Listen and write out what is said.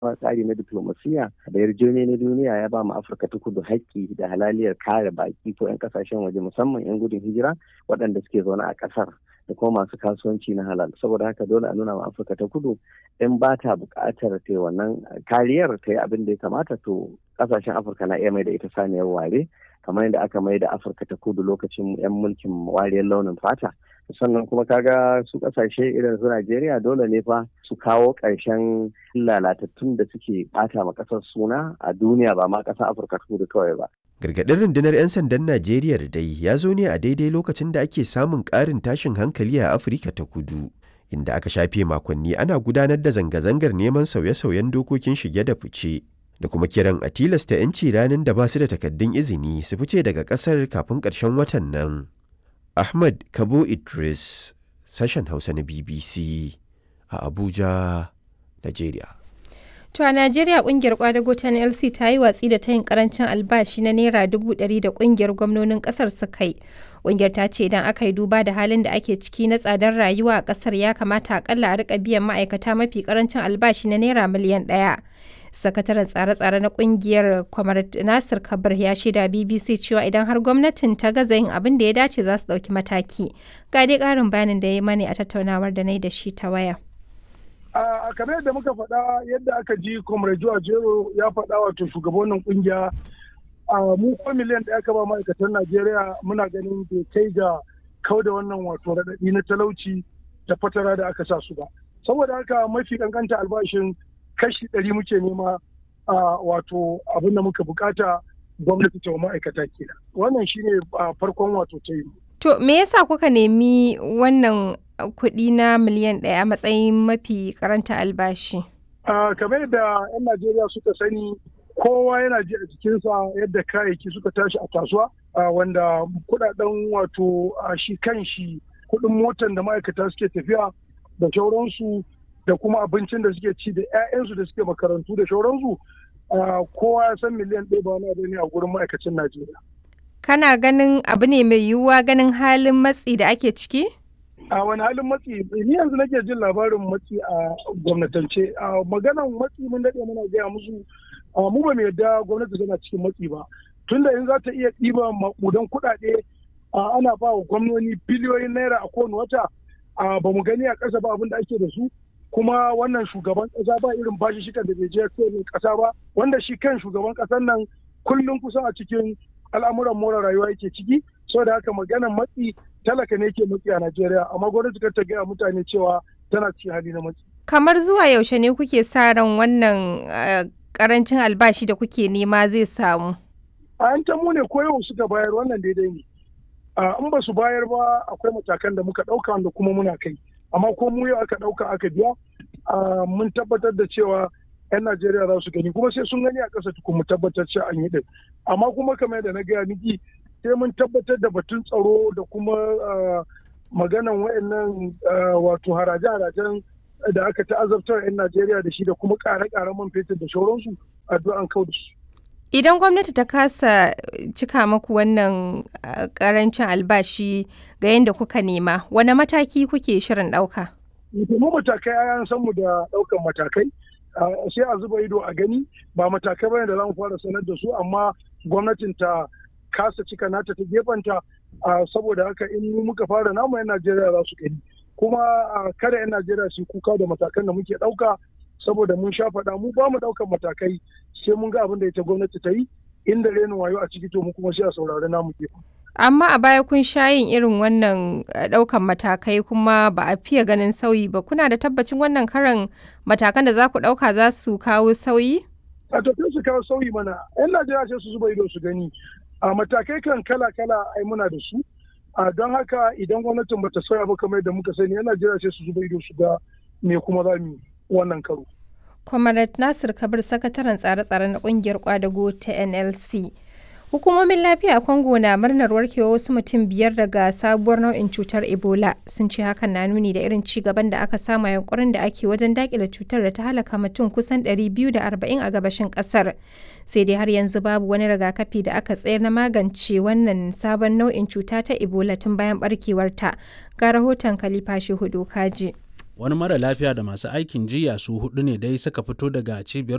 tsari na diplomasiya da yarjejeniya na duniya ya ba mu afirka ta kudu haƙƙi da halaliyar kare baki ko 'yan kasashen waje musamman 'yan gudun hijira waɗanda suke zaune a ƙasar da kuma masu kasuwanci na halal saboda haka dole a nuna ma afirka ta kudu in ba ta buƙatar ta wannan kariyar ta yi abin da ya kamata to ƙasashen afirka na iya mai da ita saniyar ware kamar yadda aka mai da afirka ta kudu lokacin 'yan mulkin wariyar launin fata sannan kuma kaga su kasashe irin su Najeriya dole ne fa su kawo ƙarshen lalatattun da suke bata ma ƙasar suna a duniya ba ma ƙasar Afirka ta kudu kawai ba. Gargaɗin rundunar 'yan sandan Najeriya da dai ya zo ne a daidai lokacin da ake samun ƙarin tashin hankali a Afirka ta kudu. Inda aka shafe makonni ana gudanar da zanga-zangar neman sauye-sauyen dokokin shige da fice. Da kuma kiran a tilasta 'yanci ranar da ba su da takaddun izini su fice daga ƙasar kafin ƙarshen watan nan. Ahmad Kabo Idris, sashen Hausa na BBC a Abuja, Najeriya. To a Najeriya kungiyar kwadago ta NLC ta yi watsi da tayin karancin albashi na naira dubu ɗari da kungiyar gwamnonin ƙasar suka yi. Kungiyar ta ce idan aka yi duba da halin da ake ciki na tsadar rayuwa a ƙasar ya kamata akalla a rika biyan ma'aikata mafi karancin albashi na naira miliyan ɗaya. sakataren tsare-tsare na kungiyar kwamar nasir kabir ya shaida bbc cewa idan har gwamnatin ta gaza yin abin da ya dace za su ɗauki mataki ga dai ƙarin bayanin da ya mani a tattaunawar da na yi da shi ta waya a kamar yadda muka faɗa yadda aka ji comrade jero ya faɗa wato shugabannin kungiya a mu ko miliyan da aka ba ma'aikatan najeriya muna ganin bai kai ga kau da wannan wato raɗaɗi na talauci da fatara da aka sa su ba saboda haka mafi kankanta albashin kashi ɗari muke nema a wato abin da muka bukata gwamnati ta ma'aikata kenan wannan shine a farkon wato ta yi to me yasa kuka nemi wannan kuɗi na miliyan ɗaya a matsayin mafi karanta albashi kamar yadda 'yan najeriya suka sani kowa yana ji a jikinsa yadda kayayyaki suka tashi a kasuwa wanda kudaden wato shi kan shi kuɗin motan da ma'aikata suke tafiya da sauransu da kuma abincin da suke ci da 'ya'yansu da suke makarantu da shauransu kowa ya san miliyan ɗaya ba wani ne a gurin ma'aikacin Najeriya. Kana ganin abu ne mai yiwuwa ganin halin matsi da ake ciki? A wani halin matsi ni yanzu nake jin labarin matsi a gwamnatance. A maganan matsi mun daɗe muna gaya musu mu ba mu yarda gwamnati tana cikin matsi ba. Tunda in za ta iya ɗiba maƙudan kuɗaɗe ana ba wa gwamnoni biliyoyin naira a kowane wata ba mu gani a ƙasa ba abin da ake da su. kuma wannan shugaban kasa ba irin bashi shikan da bai je kasa ba wanda shi kan shugaban kasan nan kullum kusan a cikin al'amuran more rayuwa yake ciki saboda haka maganan matsi talaka ne ke matsi a Najeriya amma gwamnati ta gaya mutane cewa tana cikin hali na matsi. Kamar zuwa yaushe ne kuke sa ran wannan karancin albashi da kuke nema zai samu? A yan mu ne ko yau suka bayar wannan daidai ne. In ba su bayar ba akwai matakan da muka ɗauka wanda kuma muna kai. amma ko mu yau aka ɗauka aka biya mun tabbatar da cewa 'yan Najeriya za su gani kuma sai sun gani a ƙasa tukun mu tabbatar cewa an yi ɗin amma kuma kamar yadda na gaya miki sai mun tabbatar da batun tsaro da kuma maganan wayannan wato haraje-harajen da aka ta'azabtar 'yan Najeriya da shi da kuma ƙare-ƙaren man fetur da shauransu addu'an kau da su. Idan gwamnati ta kasa cika maku wannan karancin albashi ga yadda kuka nema, wane mataki kuke shirin ɗauka? Mu matakai an san mu da ɗaukan matakai, sai a zuba ido a gani ba matakai bane da za mu fara sanar da su amma gwamnatin ta kasa cika nata ta gefanta saboda haka in muka fara namu 'yan Najeriya za su gani. Kuma kada 'yan Najeriya su kuka da matakan da muke ɗauka saboda mun sha faɗa mu ba mu ɗaukan matakai sai mun ga abin da ita gwamnati ta yi inda renin wayo a ciki to mu kuma sai a saurari namu ke. Amma a baya kun sha yin irin wannan ɗaukan matakai kuma ba a fiye ganin sauyi ba kuna da tabbacin wannan karan matakan da za ku ɗauka za su kawo sauyi? A to su kawo sauyi mana yan Najeriya sai su zuba ido su gani a matakai kan kala kala ai muna da su a don haka idan gwamnatin bata sauya ba kamar yadda muka sani yan Najeriya sai su zuba ido su ga me kuma za mu wannan karo. Comrade Nasir Kabir sakataren tsare-tsare na kungiyar kwadago ta NLC. Hukumomin lafiya a Congo na murnar warkewa wasu mutum biyar daga sabuwar nau'in cutar Ebola sun ce hakan na nuni da irin ci gaban da aka samu yankurin da ake wajen dakile cutar da ta halaka mutum kusan 240 a gabashin kasar. Sai dai har yanzu babu wani rigakafi da aka tsayar na magance wannan sabon nau'in cuta ta Ebola tun bayan barkewarta. Ga rahoton Khalifa Shehu Kaji. wani mara lafiya da masu aikin jiya su hudu ne dai suka fito daga cibiyar